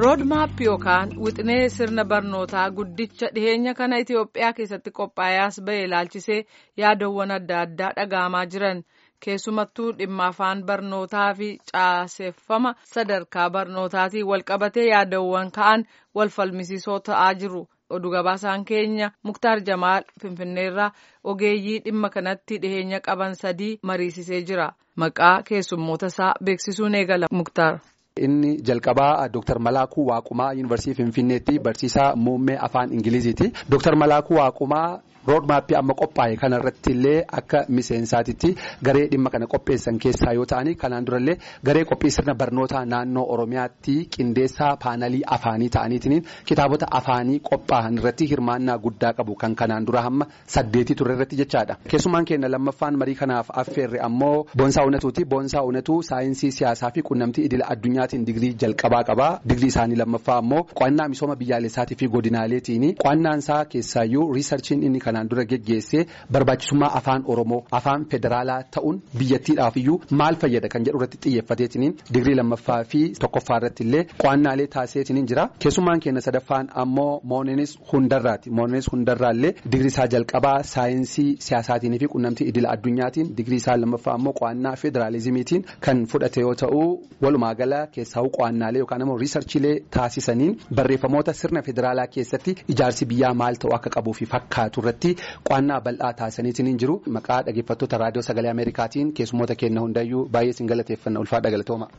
roodmaap yookaan wixinee sirna barnootaa guddicha dhiheenya kana itiyoophiyaa keessatti qophaa'aas ba'e ilaalchisee yaadawwan adda addaa dhaga'amaa jiran keessumattuu dhimma afaan barnootaa fi caaseffama sadarkaa barnootaatiin walqabatee yaadawwan ka'an wal falmisiisoo ta'aa jiru. oduu gabaasaan keenya muktaar jamaal finfinneerraa ogeeyyii dhimma kanatti dhiheenya qaban sadii mariisisee jira maqaa keessummoota isaa beeksisuun eegala muktaar. Inni jalqabaa Dr. Malaakuu Waaqumaa Yuunivarsiitii Finfinneetti barsiisaa muummee afaan Ingiliziiti. Dr. Malaakuu Waaqumaa roodmaappii amma qophaa'e kanarratti illee akka miseensaatitti garee dhimma kana qopheessan keessaa yoo ta'ani kanaan durallee garee qophii sirna barnootaa naannoo Oromiyaatti qindeessaa paanalii afaanii ta'aniitiin kitaabota afaanii qophaa'an irratti hirmaannaa guddaa qabu kan kanaan dura hamma saddeetii ture irratti jechaadha. Keessumaan keenya lammaffaan marii kanaaf affeerre ammoo Boonsaa Uunatuuti. Boonsaa Uunatuu saayinsii siyaasaa fi quunnamtii idila addunyaatiin digirii jalqabaa qaba. Digirii isaanii lammaffaa ammoo qo'annaa misooma biyyaalessaatii fi godinaaleetiin qo'annaan isaa keessaayyuu riisarchiin inni kanaan dura geggeessee barbaachisummaa afaan oromoo afaan federaalaa ta'uun biyyattiidhaaf iyyuu maal fayyada kan jedhu irratti xiyyeeffateetiin digirii lammaffaa fi tokkoffaa irratti illee qo'annaalee taasiseetiin jira keessummaan keenya sadaffaan ammoo moonenis hundarraati moonenis hundarraa illee digirii isaa jalqabaa saayinsii siyaasaatiin fi quunnamtii idila addunyaatiin digirii isaa lammaffaa ammoo qo'annaa federaalizimiitiin kan fudhate yoo ta'u walumaa gala keessaa'uu qo'annaalee yookaan ammoo riisarchiilee taasisaniin barreeffamoota sirna federaalaa keessatti ijaarsi biyyaa maal ta'uu akka qabuu fi fakkaatu irratti. qo'annaa bal'aa taasisaniitiin hin jiru maqaa dhaggeeffattoota raadiyoo sagalee ameerikaatiin keessummoota keenya hundayyuu baay'ee sin galateeffanna ulfaadha galatooma.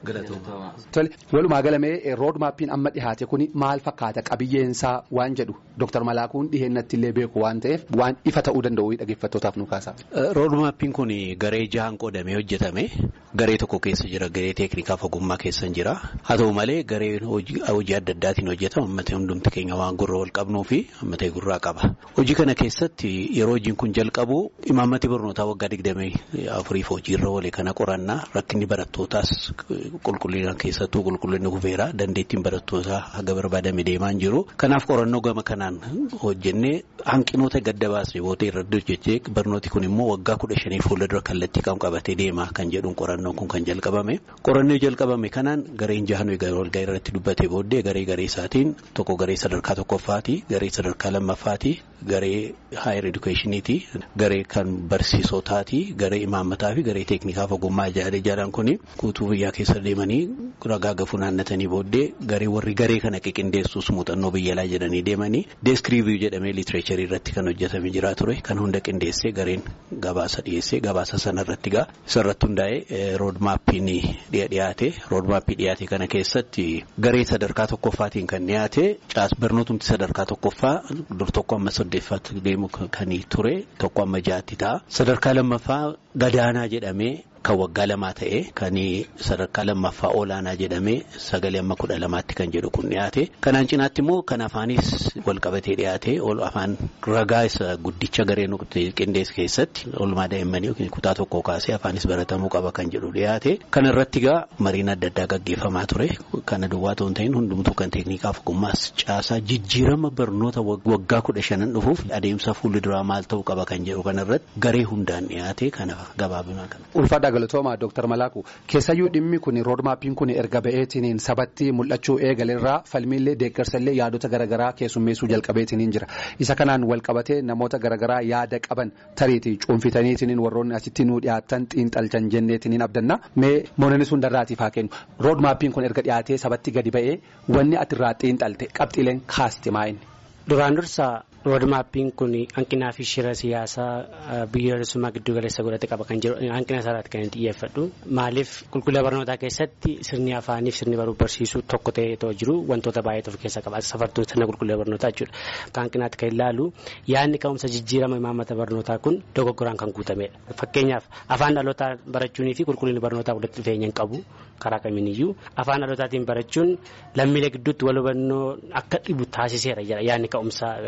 tole walumaa galamee roodmaappiin amma dhihaate kuni maal fakkaata qabiyyeensaa waan jedhu dooktar malaakuun dhiheenyatti illee beeku waan ta'eef waan ifa ta'uu danda'u dhaggeeffattootaaf nu kaasa. roodmaappiin kun garee jahan qoodamee hojjetame garee tokko keessa jira garee teeknikaaf ogummaa keessa jira haa ta'u malee garee hojii adda addaatiin hojjetama ammatee hundumti keenya waan gurra wal qabnuu fi ammatee gurraa qaba hojii kana keessatti. yeroo hojiin kun jalqabu imaammati barnootaa waggaa digdamii afuriif hojiirra oole kana qorannaa rakkinni barattootaas qulqullina keessattuu qulqullinni hufeera dandeettiin barattootaa haga barbaadame deemaa hin jiru kanaaf qorannoo gama kanaan hojjennee hanqinoota gadda baasne booda irratti hojjechee barnooti kun immoo waggaa kudha shanii fuuldura kallattii kan qabatee deema kan jedhuun qorannoon kun kan jalqabame qorannoo jalqabame kanaan gareen jahan walgaa irratti dubbate booddee garee garee isaatiin tokko garee sadarkaa tokkoffaati garee sadarkaa lammaffaati garee haayer edukeeshiniiti garee kan barsiisotaati garee imaammataa fi garee teeknikaaf ogummaa ijaaran kun guutuu biyyaa keessa deemanii ragaa gafuu naannatanii booddee garee warri garee kana qiqindeessuus muuxannoo biyyalaa jedhanii deemanii deeskiriiviyu jedhamee liitireecharii irratti kan hojjetame jira ture kan hunda qindeessee gareen gabaasa dhiyeessee gabaasa sanarratti gaa isarratti hundaa'ee roodmaappiin dhiyaate roodmaappii dhiyaate kana keessatti garee sadarkaa tokkoffaatiin kan dhiyaate caas barnootumti sadarkaa tokkoffaa dur tokko amma saddeeffaatti deemu kan ture tokko amma jaatti ta'a sadarkaa lammaffaa gadaanaa jedhamee kan waggaa lamaa ta'e kan sadarkaa lammaffaa olaanaa jedhamee sagalee amma kudha lamaatti kan jedhu kun dhiyaate kanaan cinaatti immoo kan afaanis walqabatee dhiyaate afaan ragaa isa guddicha gareen qindees keessatti oolmaa daa'immanii yookiin kutaa tokko kaasee afaanis baratamuu qaba kan jedhu dhiyaate kana irratti gaa mariin adda addaa gaggeeffamaa ture kana duwwaa ta'uu hin ta'in hundumtuu kan teeknikaaf ogummaas caasaa jijjiirama barnoota waggaa kudha shanan dhufuuf adeemsa fuulduraa maal ta'uu qaba kan jedhu kana irratti garee hundaan dhiyaate kana gabaabinaa kana. ulfaadha galatooma dooktar malaaku keessayyuu dhimmi kun roodmaappiin kun erga ba'eetiin sabatti mul'achuu eegalerraa falmiillee deeggarsallee yaadota garaagaraa keessummeessuu jalqabeetiin jira isa kanaan walqabatee namoota garaagaraa yaada qaban tariitii cuunfitaniitiin warroonni asitti nuu dhiyaatan xiinxalchan jenneetiin abdanna mee moonanis hundarraatiif haa kennu roodmaappiin kun erga dhiyaatee sabatti gadi ba'ee wanni atirraa xiinxalte qabxiileen kaaste maa'inni. duraan dursa roodmaappiin kun hanqinaa fi shira siyaasaa biyyoolessummaa giddu galeessa godhate qaba kan jiru hanqina isaarratti kan xiyyeeffadhu maaliif qulqullina barnootaa keessatti sirni afaanii fi sirni baruu barsiisuu tokko ta'ee too jiru wantoota baay'eetu of keessa qaba safartuu sirna qulqullina barnootaa jechuudha akka hanqinaatti kan ilaalu yaadni ka'umsa jijjiirama imaammata barnootaa kun dogoggoraan kan guutamedha fakkeenyaaf afaan dhalootaa barachuunii fi qulqullinni barnootaa walitti dhufeenya hin qabu karaa kamiiniyyuu afaan dhalootaatiin barachuun lammiilee gidduutti wal hubannoo akka dhibu taasiseera yaadni ka'umsa piriimiis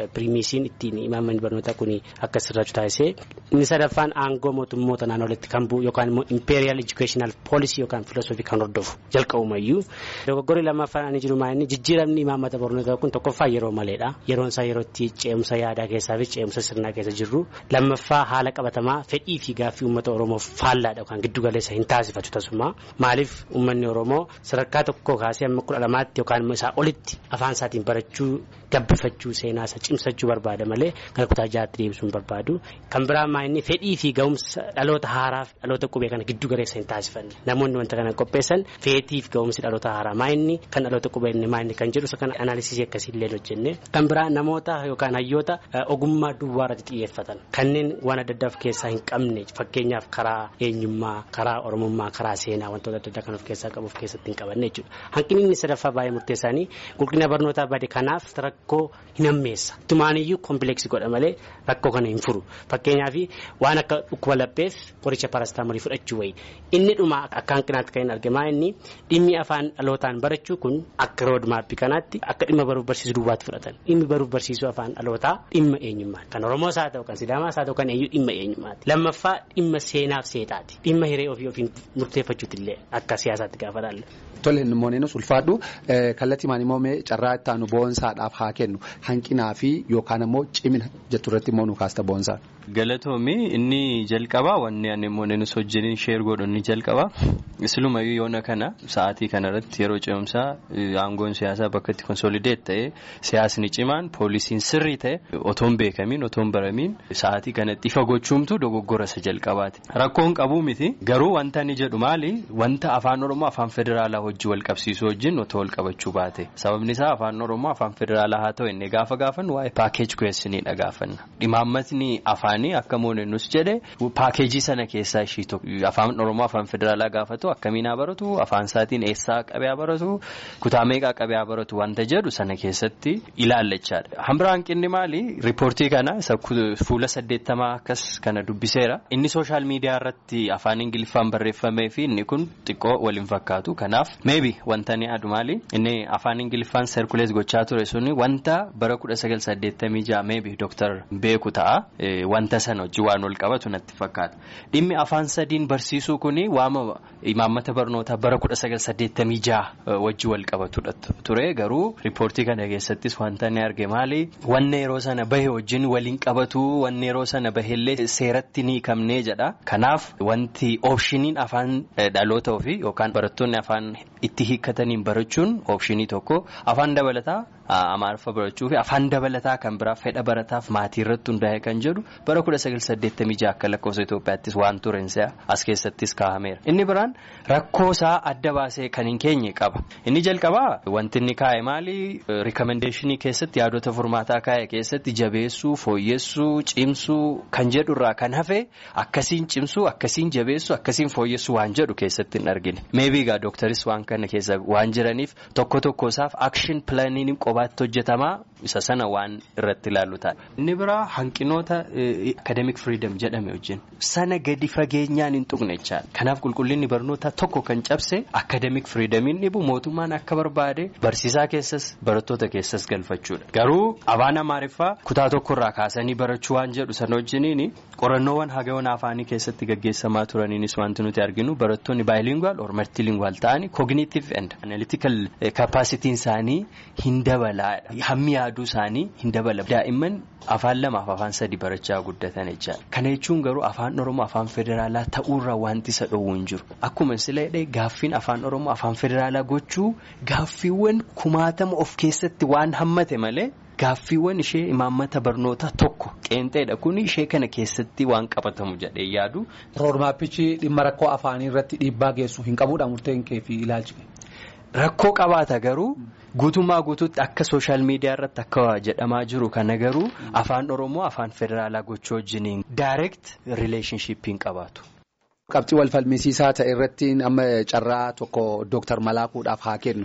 poolisiin ittiin imaammanni barnootaa kun akka sirraatu taasisee inni sadaffaan aangoo mootummoota naannoleetti kan bu'u yookaan immoo imperial educational policy yookaan filosoofii kan hordofu jalqabumayyuu dogoggorri lammaffaan ani jiru maa inni jijjiiramni imaammata barnootaa kun tokkoffaa yeroo maleedha yeroon isaa yerootti ce'umsa yaadaa keessaa fi ce'umsa sirnaa keessa jirru lammaffaa haala qabatamaa fedhii fi gaaffii uummata oromoof faallaadha yookaan giddu galeessa hin taasifatu tasuma maaliif uummanni oromoo sadarkaa tokko kaasee amma kudha lamaatti yookaan immoo isaa olitti afaan isaatiin barachuu gabbifachuu seenaa isa cimsachuu barbaada malee gara kutaa jaatti deebisuu hin barbaadu kan biraa maa inni fedhii fi ga'umsa dhaloota haaraa fi dhaloota qubee kana giddu galeessa hin taasifanne namoonni wanta kana qopheessan feetii fi ga'umsi dhaloota haaraa maa inni kan dhaloota qubee inni maa inni kan jedhu isa kana anaalisisii akkasiillee hojjenne kan biraa namoota yookaan hayyoota ogummaa duwwaa irratti xiyyeeffatan kanneen waan adda addaa of keessaa hin qabne fakkeenyaaf karaa eenyummaa karaa oromummaa karaa seenaa wantoota adda addaa kan of keessaa qabu of keessatti hin qabanne jechuudha hanqinni inni sadaffaa baay'ee murteessaanii qulqullina barnootaa bade kanaaf rakkoo hin hammeessa tumaaniyyuu kompileeksii godha malee rakkoo kana hin furu fakkeenyaaf waan akka dhukkuba lapheef qoricha parastaamoolii fudhachuu wayi inni dhuma akka hanqinaatti kan hin argamaa inni dhimmi afaan dhalootaan barachuu kun akka roodmaappii kanaatti akka dhimma baruuf barsiisuu duwwaatti fudhatan dhimmi baruuf barsiisuu afaan dhalootaa dhimma eenyummaa kan oromoos haa ta'u kan sidaamaas haa ta'u kan eenyu dhimma eenyummaati lammaffaa dhimma seenaaf seexaati dhimma hiree ofii ofiin murteeffachuuti illee akka siyaasaatti gaafa laalle. Tole inni mooneenus ulfaadhu kallattii maanimoo mee carraa itti aanu boonsaadhaaf haa kennu hanqinaa fi yookaan immoo cimina jettu irratti immoo nu kaasta boonsaa. Galatoomii inni jalqabaa wanni ani mooneenus wajjin sheer godhu inni jalqabaa isilumayyuu yoona kana sa'aatii kanarratti yeroo ce'umsaa aangoon siyaasaa bakka itti konsolideet ta'e siyaasni cimaan poolisiin sirrii ta'e otoon beekamiin otoon baramiin sa'aatii kanatti ifa gochuumtu dogoggora isa jalqabaati. Rakkoon qabuu miti garuu wanta inni jedhu maali wanta afaan oromoo afaan federaalaa hojii wal qabsiisuu wajjin otoo wal qabachuu baate sababni isaa afaan oromoo afaan federaalaa haa ta'u inni gaafa gaafannu waa'ee paakeej ku'eessiniidha gaafanna dhimaammatni afaanii akka moonennus jedhe paakeejii sana keessaa ishii tokko afaan oromoo afaan federaalaa gaafatu akkamiin haa baratu afaan isaatiin eessaa qabee haa baratu kutaa meeqaa qabee haa baratu wanta jedhu sana keessatti ilaallachaadha hambira hanqinni maali riippoortii kana fuula saddeettamaa akkas kana dubbiseera inni sooshaal miidiyaa irratti afaan ingiliffaan barreeffamee fi inni kun xiqqoo waliin fakkaatu kanaaf meebi wanta ni adu maali inni afaan ingiliffaan serkulees gochaa ture suni wanta bara kudha sagal saddeettamii ja'a meebi dooktar beeku ta'a wanta sana hojii waan wal qabatu natti fakkaata dhimmi afaan sadiin barsiisuu kuni waama imaammata barnootaa bara kudha sagal saddeettamii ja'a wajji wal qabatudha ture garuu riippoortii kana keessattis wanta ni arge maali wanna yeroo sana bahe wajjin waliin qabatu wanna yeroo sana baheellee seeratti ni hiikamnee jedha kanaaf wanti oopshiniin afaan dhaloota ofii yookaan barattoonni afaan itti hiikkataniin barachuun oopshinii tokko afaan dabalataa amaariffa barachuu fi afaan dabalataa kan biraa fedha barataaf maatii irratti hundaa'e kan jedhu bara kudha sagal saddeettamii ja'a akka lakkoofsa Itoophiyaattis waan turensa as keessattis kaahameera inni biraan rakkoo isaa adda baasee kan hin keenye qaba inni jalqabaa wanti inni kaa'e maali rikomendeeshinii keessatti yaadota furmaataa kaa'e keessatti jabeessuu fooyyessuu cimsuu kan jedhurraa kan hafe akkasiin cimsuu akkasiin jabeessuu akkasiin fooyyessuu waan jedhu keessatti hin argine meebiigaa dooktaris waan kana keessa waan jiraniif tokko tokko isaaf akshin pilaaniin qobaatti hojjetamaa isa sana waan irratti ilaallu ta'a. Inni biraa hanqinoota akademik firiidam jedhame wajjin sana gadi fageenyaan hin tuqne jechaadha. Kanaaf qulqullinni barnootaa tokko kan cabse akademik firiidamiin dhibu mootummaan akka barbaade barsiisaa keessas barattoota keessas galfachuudha. Garuu afaan amaariffaa kutaa tokkorraa kaasanii barachuu waan jedhu sana wajjiniin qorannoowwan hagayoon afaanii keessatti gaggeessamaa turaniinis wanti nuti arginu barattoonni baayilingwaal or maltiilingwaal ta'anii kooginiitiif and analytical kapaasitiin isaanii hin dabalaadha. Hammi yaaduu isaanii hin dabala. Daa'imman afaan lamaaf afaan sadi barachaa guddatan jechaadha. Kana jechuun garuu afaan Oromoo afaan federaalaa ta'uurraa wanti isa dhowwu hin jiru. Akkuma sila jedhee gaaffiin afaan Oromoo afaan federaalaa gochuu gaaffiiwwan kumaatama of keessatti waan hammate malee. Gaaffiiwwan ishee imaammata barnootaa tokko qeenxeedha kun ishee kana keessatti waan qabatamu jedhee yaadu. Roodmaappichi dhimma rakkoo afaanii irratti dhiibbaa geessu hin qabuudha murteen kee fi ilaalchi. Rakkoo qabaata garuu guutummaa guutuutti akka sooshaal miidiyaa irratti akka jedhamaa jiru kana garuu afaan Oromoo afaan federaalaa gochuu wajjiniin daayireekt rileeshinshiippiin qabaatu. Qabxii wal falmisiisaa ta'e irratti amma carraa tokko dooktar Malaakuudhaaf haa kennu.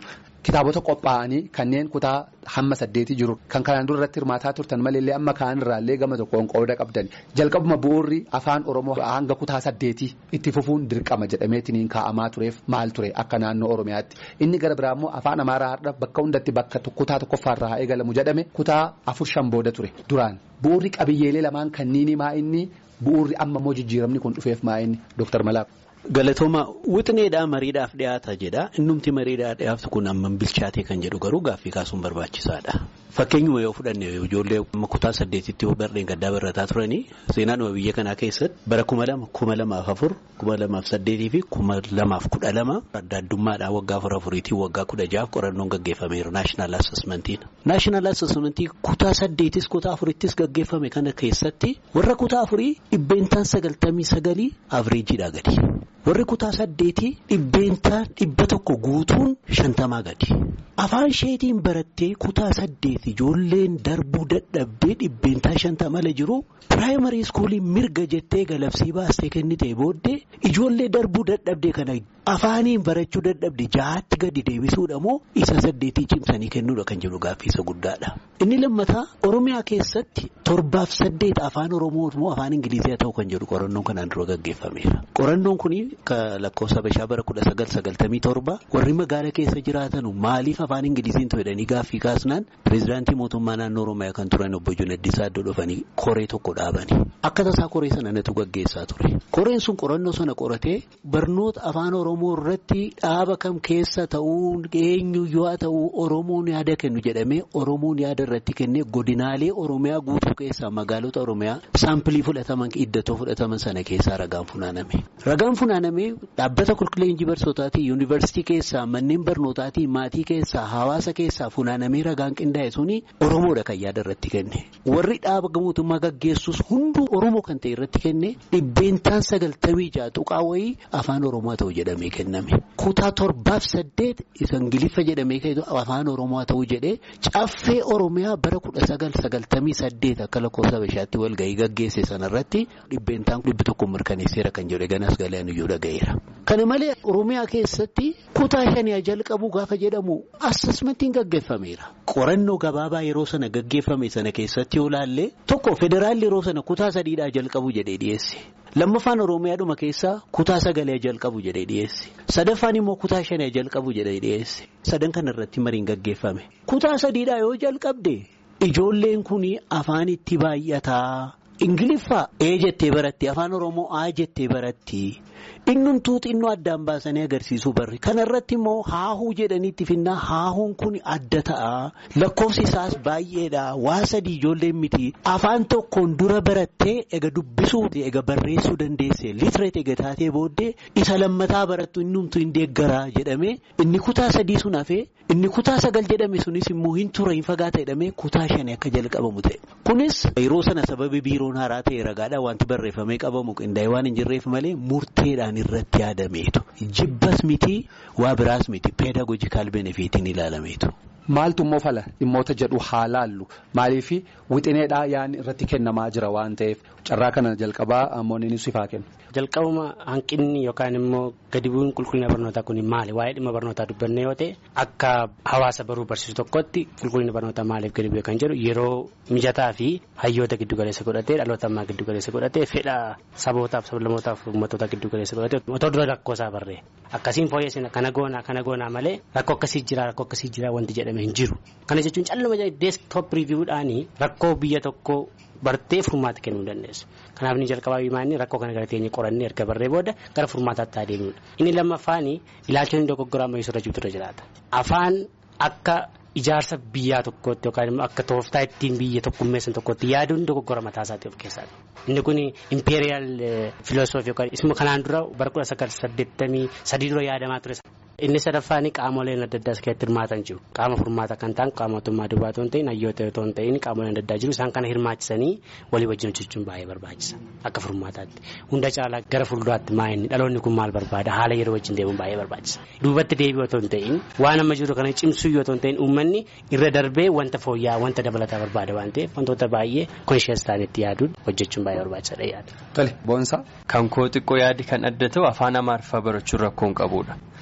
kitaabota qophaa'anii kanneen kutaa hamma saddeetii jiru kan kanaan dura irratti hirmaataa turtan malee amma kaan irraallee gama tokkoon qooda qabdan jalqabuma bu'uurri afaan oromoo hanga kutaa saddeetii itti fufuun dirqama jedhameetiin kaa'amaa tureef maal ture akka naannoo oromiyaatti inni gara biraa immoo afaan amaaraa har'a bakka hundatti bakka kutaa tokkoffaarraa haa eegalamu jedhame kutaa afur shan booda ture duraan bu'uurri qabiyyeelee lamaan kanniini maa inni bu'uurri amma immoo jijjiiramni kun dhufeef maa inni dooktar Malaaq. Galatooma wixineedhaa mariidhaaf dhiyaata jedha innumti mariidhaa dhiyaatu kun amma bilchaatee kan jedhu garuu gaaffii kaasuun barbaachisaadha. Fakkeenyuma yoo fudhanne ijoollee kutaa saddeetitti barreen gaddaa barataa turanii seenaadhuma biyya kanaa keessatti bara kuma lama kuma lamaaf afur kuma lamaaf saddeetii fi kuma lamaaf kudha lama adda addummaadhaan waggaa afur afuriitii waggaa kudha jaaf qorannoon gaggeeffameera naashinaal asesmentiin. Naashinaal asesmentii kutaa saddeetis kutaa afurittis gaggeeffame kana keessatti warra kutaa afurii dhibbeentaan sagaltamii sagalii avreejiidhaa gadi. warri kutaa saddeetii dhibbeentaa dhibba tokko guutuun shantamaa gadi. Afaan isheetiin barattee kutaa saddeet ijoolleen darbuu dadhabdee dhibbeentaa shantamala jiru piraayimarii iskuulii mirga jettee galabsii baastee kennitee booddee ijoollee darbuu dadhabdee kana afaaniin barachuu dadhabde jahaatti gadi deebisuudha moo isa saddeetii cimsanii kennuudha kan jedhu gaaffiisa guddaadha. Inni lammataa Oromiyaa keessatti torbaaf saddeet afaan Oromoo moo afaan Ingilizii haa ta'u kan jedhu qorannoon kanaan dura gaggeeffameera. Qorannoon kun lakkoofsa bashaa bara kudha sagal sagaltamii torba warri magaala keessa jiraatan maaliif afaan Ingiliziin jedhanii gaaffii kaasnaan pireezidaantii mootummaa naannoo Oromiyaa kan turan obbo Junaddii Saaddoo dhufanii koree tokko dhaabani. Akka tasaa koree sana natu gaggeessaa ture. Koreen sun qorannoo sana qoratee barnoota afaan Oromoo irratti dhaaba kam keessa ta'uu eenyu yoo ta'u Oromoon yaada kennu jedhamee Oromoon yaada irratti kennee godinaalee Oromiyaa guutuu keessaa magaalota Oromiyaa saampilii fudhataman iddatoo fudhataman sana keessaa ragaan funaaname. Ragaan funaaname dhaabbata qulqulleenjii barsootaatii yuunivarsiitii keessaa manneen barnootaatii maatii keessaa hawaasa keessaa funaanamee ragaan qindaa'e suni Oromoodha kan yaada irratti kenne. Warri dhaaba mootummaa gaggeessus hunduu Oromoo kan ta'e irratti kenne dhibbeentaan sagaltamii ja'a tuqaa wayii afaan Oromoo ta'u jedhamee kenname. Kutaa torbaaf saddeet isa Ingiliffa jedhamee afaan Oromoo ta'u jedhee caffee Oromiyaa bara kudha sagal sagaltamii saddeet akka lakkoofsa bashaatti walgahii gaggeesse sanarratti dhibbeentaan dhibbi tokko mirkaneesseera kan jedhe ganas galaan iyyuu dhaga'eera. Kana malee Oromiyaa keessatti kutaa shanii jalqabu gaafa jedhamu assesmentiin gaggeeffameera. Qorannoo gabaabaa yeroo sana gaggeeffame sana keessatti yoo laalle tokko federaalli yeroo sana kutaa sadiidhaa jalqabu jedhee dhiyeesse. Lammaffaan Oromiyaadhuma keessaa kutaa sagalee jalqabu jedhee dhiyeesse. Sadaffaan immoo kutaa shanii jalqabu jedhee dhiyeesse. Sadan kana irratti mariin gaggeeffame. Kutaa sadiidhaa yoo jalqabde ijoolleen kun afaan itti baay'ataa. Ingiliffaa ee jettee baratti afaan Oromoo aa jettee baratti innumtuu xinnoo addaan baasanii agarsiisuu barri kanarratti immoo haahuu jedhaniitti finnaa haahuun kun adda ta'a lakkoofsi isaas baay'eedha waa sadii ijoolleen miti afaan tokkoon dura barattee ega dubbisuu ega barreessuu dandeesse litireet ega taatee booddee isa lammataa barattu innumtuu hin deeggaraa jedhame inni kutaa sadii sun hafee inni kutaa sagal jedhame sunis immoo hin ture hin fagaata jedhamee kutaa shanii akka jalqabamu ta'e kunis yeroo sana sababi biiroon haaraa ta'e ragaadhaan wanti barreeffamee qabamu qindaa'e waan hin jirreef malee murteedhaan irratti yaadameetu jibbas miti waa biraas miti peedagojikaal benefiitiin ilaalameetu. Maaltu immoo fala dhimmoota jedhu haa laallu maaliif wixineedhaa yaa'in irratti kennamaa jira waan ta'eef carraa kana jalqabaa moonni sifaa kennu. Jalqabuma hanqinni yookaan immoo gadi bu'uun qulqullina barnootaa kun maali? Waa'ee dhimma barnootaa dubbanne yoo ta'e akka hawaasa baruu barsiisu tokkotti qulqullina barnootaa maaliif gadi bu'e kan jedhu yeroo mijataa fi hayyoota giddu galeessa godhatee dhaloota ammaa giddu galeessa godhatee fedha sabootaaf sablammootaaf uummattoota giddu galeessa godhatee otoo dura rakkoo isaa barree akkasiin fooyyessina kana goonaa kana goonaa malee rakkoo akkasii jira rakkoo akkasii jira wanti jedhame hin jiru. Kana jechuun calluma deesktoop riiviiwudhaanii rakkoo biyya tokkoo bartee furmaata kennuu dandeessu. Kanaaf inni jalqabaa himaanii rakkoo kana gara teenye qorannee erga barree booda gara furmaataatti adeemudha. Inni lammaffaan ilaalchonni dogoggoraa ammayyuu irra jirtu irra jiraata. Afaan akka ijaarsa biyyaa tokkootti yookaan immoo akka tooftaa ittiin biyya tokkummeessan tokkotti yaaduun dogoggora mataa isaatii of keessaa Inni kun impeeriyaal filosoofii yookaan isuma kanaan dura bara kudha sagal saddeettamii sadii dura yaadamaa ture. Inni sadaffaan qaamoleen adda addaa keessatti hirmaatan jiru. Qaama furmaata kan ta'an qaama mootummaa duwwaa otoo hin ta'in hayyoota otoo hin ta'in qaamoleen adda addaa jiru. Isaan kana hirmaachisanii walii wajjin hojjechuun baay'ee barbaachisa. Akka furmaataatti. Hunda caalaa gara fuulduraatti maa'inni dhaloonni kun maal barbaada haala yeroo wajjin deemuun baay'ee barbaachisa. Duubatti deebi'u otoo hin ta'in waan amma jiru kana cimsuu yoo otoo hin ta'in uummanni irra darbee wanta fooyya'aa wanta dabalataa barbaada waan ta'eef wantoota baay'ee konshiyees ta'anitti yaaduun hojjechuun baay'ee barbaachisaadha yaada. Tole boonsaa. Kan koo xiqqoo yaadi kan adda ta'u afaan amaariffaa barachuun rakkoo hin qabudha.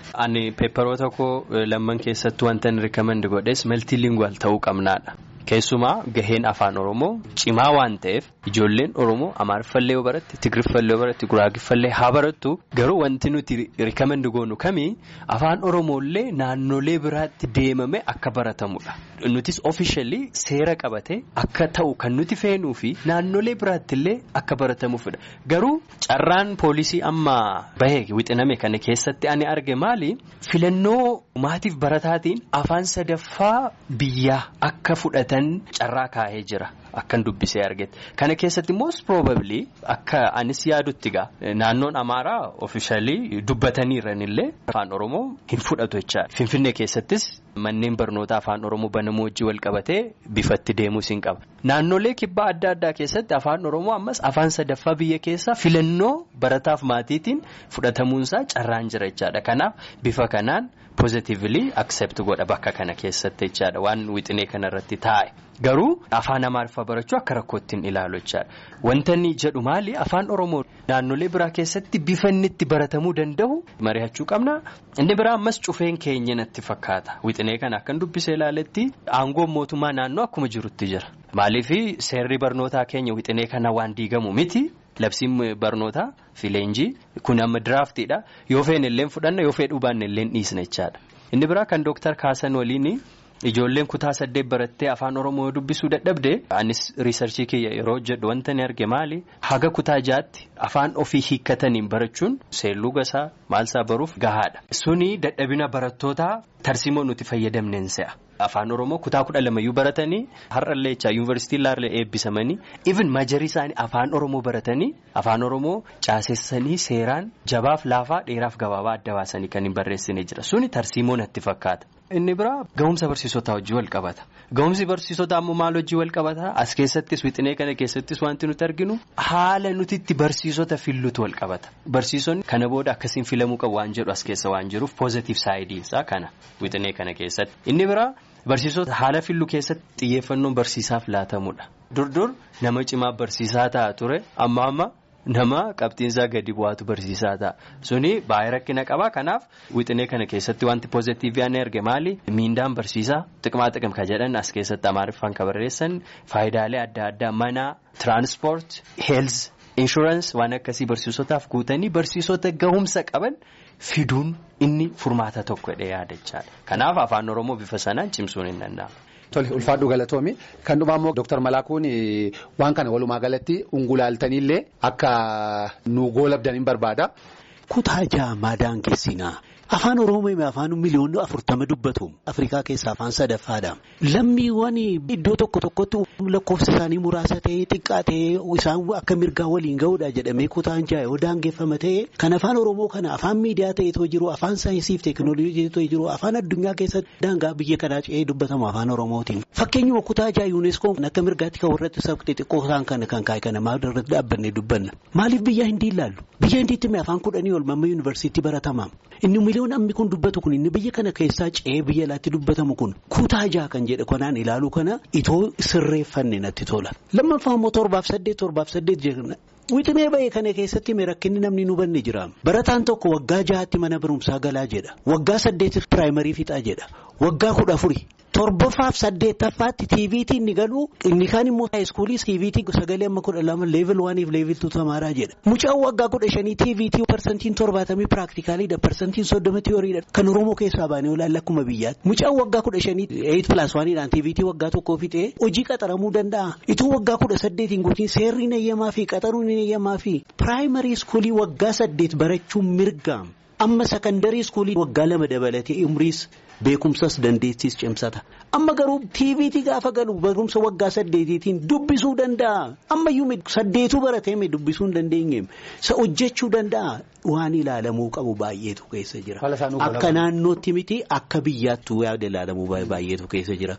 Ani peepparoota koo lamman keessattuu wanta inni rikamendi godhes maltiilinguwal ta'uu qabnaadha. Keessumaa gaheen afaan Oromoo cimaa waan ta'eef ijoolleen Oromoo Amaariffallee yoo baratte Tigiriffallee yoo baratte Guraagiffallee haa barattu garuu wanti nuti rikamendi goonu kamii afaan Oromoollee naannolee biraatti deemame akka baratamudha. Nutis ofishaalii seera qabate akka ta'u kan nuti feenuu fi naannolee biraattillee akka baratamuufidha. Garuu carraan poolisii amma bahee wixiname kana keessatti ani arge maali filannoo maatiif barataatiin afaan sadaffaa biyyaa akka fudhatan carraa kaa'ee jira. Akkan dubbisee argate kana keessatti most probably akka anis yaadutti gaa naannoon amaaraa ofishaalii dubbataniiranillee afaan oromoo hin fudhatu jechaadha. Finfinnee keessattis manneen barnootaa afaan oromoo banamuu wajjin wal qabatee bifatti deemuus hin qaba. Naannolee kibbaa adda addaa keessatti afaan oromoo ammas afaan sadaffaa biyya keessaa filannoo barataaf maatiitiin fudhatamuunsaa carraan jira jechaadha. Kanaaf bifa kanaan positively accept godha bakka kana keessatti jechaadha waan wixinee kanarratti taa'e. Garuu afaan amaariffaa barachuu akka rakkootti hin ilaalu jechaadha. Wanta inni jedhu maali afaan oromoo naannolee biraa keessatti bifa inni itti baratamuu danda'u mari'achuu qabna. Inni biraa ammas cufeen keenya natti fakkaata. Wixinee kana akkan dubbisee ilaaletti aangoon mootummaa naannoo akkuma jirutti jira. Maaliif seerri barnootaa keenya wixinee kana waan diigamu miti. Labsiin barnootaa fi leenjii kun amma diraaftiidha. Yoo feene illee fudhanna yoo fedhuu baanne illee dhiisna jechaadha. Inni biraa kan Dooktar Kaasan waliin ijoolleen kutaa saddeet barattee afaan Oromoo dubbisuu dadhabde anis riisarchii kiyya yeroo jedhu wanta ni arge maali haga kutaa jaatti afaan ofii hiikkataniin barachuun seelluu gasaa maalsaa baruuf gahaadha. Suni dadhabina barattootaa tarsimoo nuti fayyadamneen se'a. Afaan Oromoo kutaa kudha lamayyuu baratanii har'allee jecha yuunivarsiitii illee eebbisamanii even majarii isaanii afaan Oromoo baratanii afaan Oromoo caasessanii seeraan jabaaf laafaa dheeraaf gabaabaa adda baasanii kan hin barreessine jira suni tarsimoo natti fakkaata. Inni biraa ga'umsa barsiisotaa wajjin wal qabata. Ga'umsi barsiisotaa ammoo maal wajjin wal qabata? As keessattis wixinee kana keessattis wanti nuti arginu haala nuti itti barsiisota fillutu wal qabata. Barsiisonni kana booda akkasiin filamuu qabu waan jedhu as keessa waan jiruuf poozitiif saayidiinsaa kana wixinee kana keessatti. Inni biraa barsiisota haala fillu keessatti xiyyeeffannoon barsiisaaf laatamudha. Durdur nama cimaa barsiisaa ta'a ture amma amma. Nama qabxiinsaa gadi bu'aatu barsiisaa ta'a. Suni baay'ee rakkina qaba. Kanaaf wixinee kana keessatti wanti poozitiivii ani arge maali? Miindaan barsiisaa xiqqaa xiqqam kan jedhan as keessatti amaariffaan kan barreessan faayidaalee adda addaa mana tiraanspoort heels inshuraansii waan akkasii barsiisotaaf guutanii barsiisota gahumsa qaban fiduun inni furmaata tokko jedhee yaadachaadha. Kanaaf afaan Oromoo bifa sanaan cimsuun hin danda'amu. Tole ulfaadhu galatoomi kan dhumaa immoo Dooktar Malaakuun waan kana walumaa galatti ungulaaltaniillee akka nu goolabdan hin barbaada. Kutaa ja'a maadaan keessinaa afaan Oromoo afaan miliyoonni afurtama dubbatu Afrikaa keessaa afaan sadaffaadha. Lammiiwwan iddoo tokko tokkotti lakkoofsa isaanii muraasa ta'ee xiqqaa ta'ee isaan akka mirgaa waliin ga'uudha jedhamee kutaan ja'a yoo daangeffama ta'e kan afaan Oromoo kana afaan miidiyaa ta'eetoo jiru afaan saayinsiif teekinooloojii ta'ee jiru afaan addunyaa keessatti daangaa biyya kanaa ce'ee dubbatamu afaan Oromootiin. Fakkeenyuma kutaa ja'a yuuneskoon akka mirgaatti kan warratti sabqi xiqqoo isaan kana kan kaa'e kana maal irratti dhaabbannee dubbanna. Maaliif biyya hindi ilaallu? Biyya hindiitti afaan kudhanii ol mamma yuunivarsiitii baratama. Inni miliyoon ammi kun dubbatu kun inni biyya kana keessaa ce'ee biyya alaatti dubbatamu kun kutaa ja'a kan jedhe kanaan ilaaluu kana itoo sirreeffanne natti tola. Lammaffaa immoo torbaaf saddeet torbaaf saddeet jedhama. Wixinee ba'ee kana keessatti rakkinni namni nu banne jira. Barataan tokko waggaa ja'aatti mana barumsaa galaa jedha. Waggaa saddeetiif piraayimarii fixaa jedha. Waggaa kudha afuri. Torbafaaf saddeettaffaatti tiiviitii inni galu inni kaan immoo haayiskuulii tiiviitii sagalee amma kudha lama leevil waaniif leevil tuu tamaaraa jedha. Mucaan waggaa kudha shanii tiiviitii parsantiin torbaatamii piraaktikaalidha parsantiin soddoma tiyooriidha kan Oromoo keessaa baanee olaanaa akkuma biyyaatti. Mucaan waggaa kudha shanii eeyit pilaas waaniidhaan tiiviitii waggaa tokkoo fixee hojii qaxaramuu danda'a. Ituu waggaa kudha saddeetiin guutiin seerri eeyyamaa fi qaxaruun eeyyamaa fi piraayimarii iskuulii waggaa saddeet barachuun mirgaam. Amma sakandarii iskuulii waggaa lama dabalatee umriis beekumsas dandeettis cimsata. Amma garuu tiiviitii gaafa galu barumsa waggaa saddeetiitiin dubbisuu danda'a. Ammayyuu saddeetuu baratee dubbisuu hin dandeenye. Isa hojjechuu danda'a. Waan ilaalamuu qabu baay'eetu keessa jira. Akka naannootti miti akka biyyaattuu yaada ilaalamuu baay'eetu keessa jira.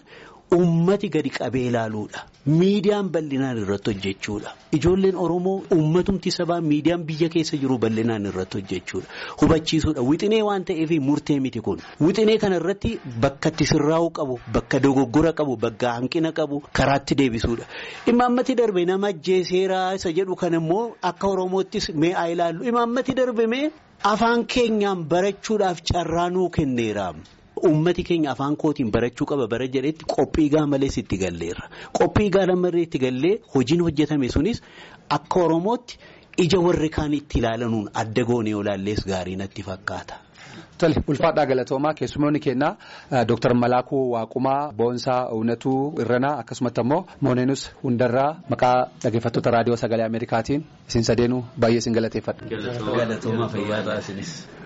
ummati gadi qabee ilaaluudha. Miidiyaan bal'inaan irratti hojjechuudha. Ijoolleen Oromoo ummatumti sabaa miidiyaan biyya keessa jiru bal'inaan irratti hojjechuudha. Hubachiisuudha. Wixinee waan ta'eef murtee miti kun. Wixinee kana irratti bakka itti sirraa'uu qabu, bakka dogoggora qabu, bakka hanqina qabu karaatti deebisuudha. Imaammati darbe nama ajjeeseeraa isa jedhu kan immoo akka Oromoottis mee haa ilaallu. Imaammati darbe mee afaan keenyaan barachuudhaaf carraa nuu kenneera. Uummati keenya afaan kootiin barachuu qaba bara jedhetti qophii gaa malees itti galleerra. Qophii gaa lamarree itti gallee hojiin hojjetame sunis akka Oromootti ija warri kaan itti ilaalanuun adda goonee olaallees gaarii natti fakkaata. Tole ulfaadhaa galatoomaa keessumoonni kennaa Dooktar Malaakuu Waaqumaa Boonsaa Uwnatuu Irranaa akkasumatti ammoo Mooneenus Hundarraa maqaa dhaggeeffattoota raadiyoo sagalee Ameerikaatiin isin sadeenuu baay'ee isin galateeffadha. Galatoomaa fayyaa taasisis.